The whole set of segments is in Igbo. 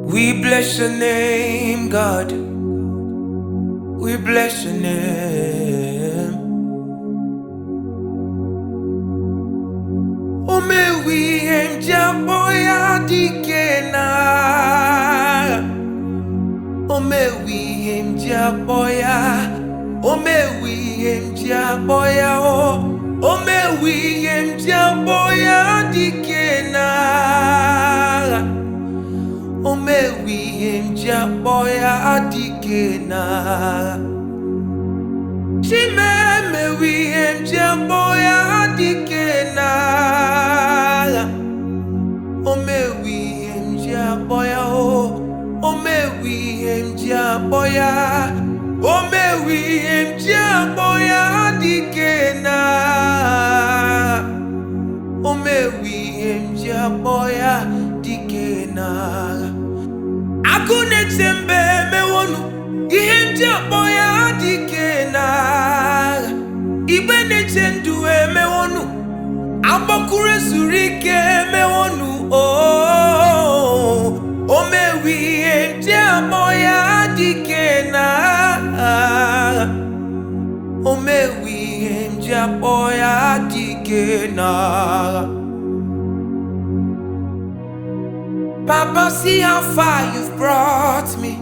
We bless your name, God. We bless your name. Omewi emjaboya dikena. Omewi emjaboya. Omewi emjaboya o. Omewi emjaboya dikena. Omewi emjaboya dikena. Chimemewi emjaboya dikena. Omewi emjaboya o. Omewi emjaboya. Omewi emjaboya dikena. Omewi emjaboya dikena. Agụnete mbe mewonu ihe ndị akpọ ya dike n'agha igbe na-eche ndụ emewonu agbakụrụ ezuru ike emewonu oo o mewi ihe ndị akpọ ya dike n'agha o mewi ihe ndị akpọ ya dike n'agha Papa, see how far you've brought me.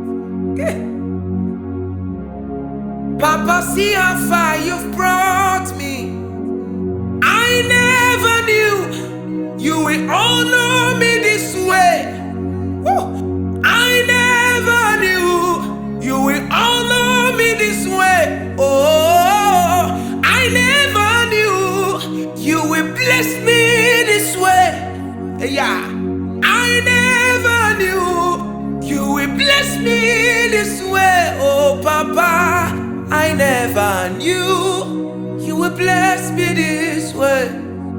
Papa, see how far you've brought me. I never knew you would honor me this way. Woo! I never knew you would honor me this way. Oh, I never knew you would bless me this way. Yeah. I never knew you would bless me this way. Oh, Papa, I never knew you would bless me this way.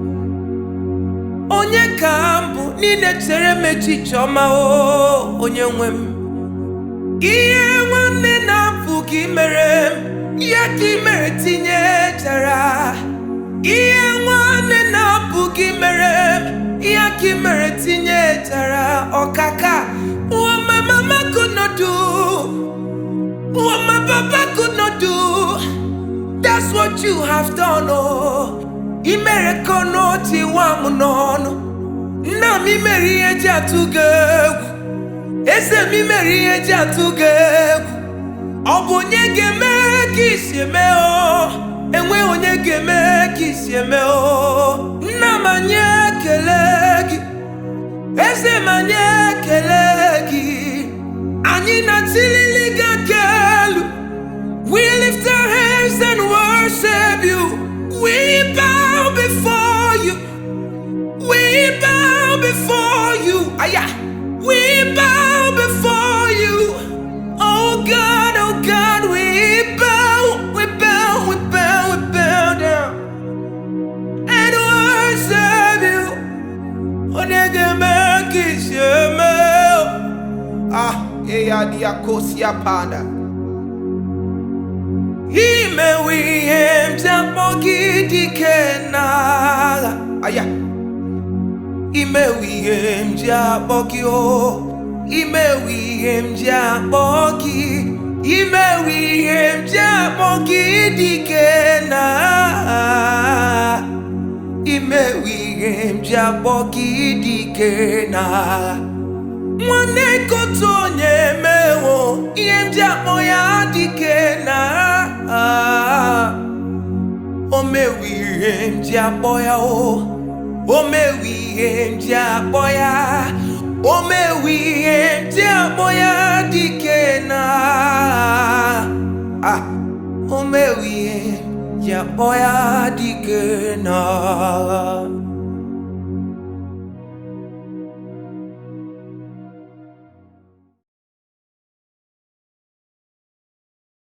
Onye ka m bụ n'ile chere m echiche ọma o onye nwe m ihe nwanne na-apụghị mere m ya ka ị mere tinye chara ihe nwanne na-apụghị mere m ya ka ị mere tinye chara ọkaka what my mama could not do what my papa could not do that's what you have done oh ị mere ka ọnụ tiwa m n'ọnụ nna m imere ihe ji atụ gị egwu eze m imere ihe ji atụ gị egwu ọ bụ onye ga-eme ka isi eme o enweghị onye ga-eme ka isi eme o nna m anyị ekele gị eze m anyị ekele gị anyị na-atilili gị aka elu we lift our hands and worship you we bow before you we bow before you aya we bow before you oh God oh God we bow we bow we bow we bow down and worship you onye ga-eme ka isi eme o. ah eya diakosia pada imewe ihe m ji akpọ gị dike n'agha aya imewe ihe m ji akpọ gị o imewe ihe m ji akpọ gị imewe ihe m ji akpọ gị dike n'agha imewe ihe m ji akpọ gị dike n'agha nwanne kotu onye emewo ihe m ji akpọ ya dike n'agha o mewe ihe m ji akpọ ya o o mewe ihe m ji akpọ ya o mewe ihe m ji akpọ ya dike n'agha ah o mewe ihe m ji akpọ ya dike n'agha